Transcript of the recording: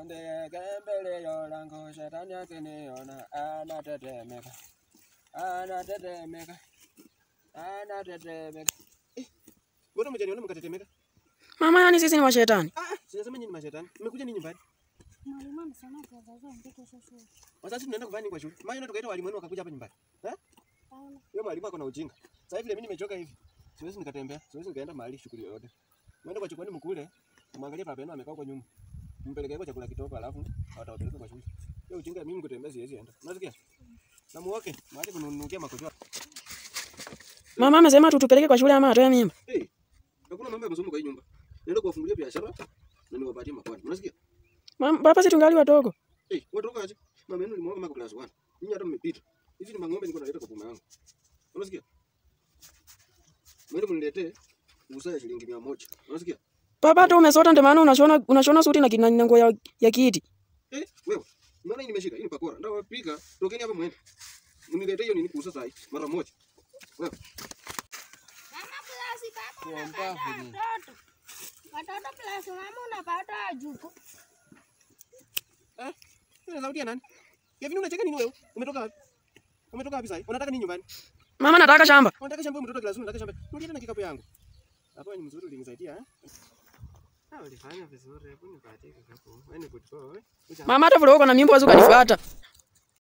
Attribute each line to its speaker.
Speaker 1: ndege mbele ya lango, shetani akiniona anatetemeka, anatetemeka, anatetemeka. Eh, mbona mjaniona mkatetemeka?
Speaker 2: Mama, yani sisi ni mashetani.
Speaker 1: Ah, ah, sijasema nyinyi ni mashetani. Mmekuja nini nyumbani?
Speaker 3: Mwalimu amesema tuwazazi waandike kesho shule.
Speaker 1: Wazazi tunaenda kufanya nini kwa shule? Maana tukaita walimu wenu wakakuja hapa nyumbani. Eh?
Speaker 3: Paula,
Speaker 1: Yule mwalimu ako na ujinga. Sasa hivi mimi nimechoka hivi. Siwezi nikatembea, siwezi nikaenda mahali shughuli yoyote. Mwende kwa chukwani mkule, mwangalie baba yenu amekaa huko nyuma. Mpelekee kwa chakula kitoko alafu atawapeleka kwa shule. Hiyo ujinga mimi kutembea siwezi enda. Unasikia? Na muoke, mahali kununukia makojoa.
Speaker 2: Mama amesema tutupeleke kwa shule ama atoe mimba.
Speaker 1: Eh. Hakuna mambo ya masomo kwa hii nyumba. Naenda kuwafungulia biashara na niwapatie makwani. Unasikia?
Speaker 2: Mama, papa si tungali wadogo.
Speaker 1: Eh, watoka aje? Mama yenu nilimwona kama class 1. Ninyi hata mmepita. Hizi ni mang'ombe niko naleta kwa boma yangu. Unasikia? Mwende mniletee usa ya shilingi 100. Unasikia?
Speaker 2: Papa hata umesota ndio maana unashona unashona suti na kina na nguo ya, ya kiti.
Speaker 1: Eh, wewe. Unaona hii nimeshika? Hii ni pakora. Ndio wapika. Tokeni hapa mwende. Mniletee hiyo nini kuuza saa hii mara moja. Wewe.
Speaker 3: mama klasi kama
Speaker 1: Kuomba
Speaker 3: unapata
Speaker 1: vile.
Speaker 3: watoto. Watoto klasi mama unapata wajuku.
Speaker 1: Eh? Ni sauti ya nani? Kevin unacheka nini wewe? Umetoka wapi? Umetoka wapi sasa? Unataka nini nyumbani?
Speaker 2: Mama nataka shamba.
Speaker 1: Unataka shamba mtoto kila siku unataka shamba. Rudi na kikapu yangu. Hapo ni mzuri ulinisaidia eh? Ah, ulifanya vizuri. Hebu nipatie kikapu. Wewe ni good boy. Kuja.
Speaker 2: Mama hata vile uko na mimba wazuka nifuata.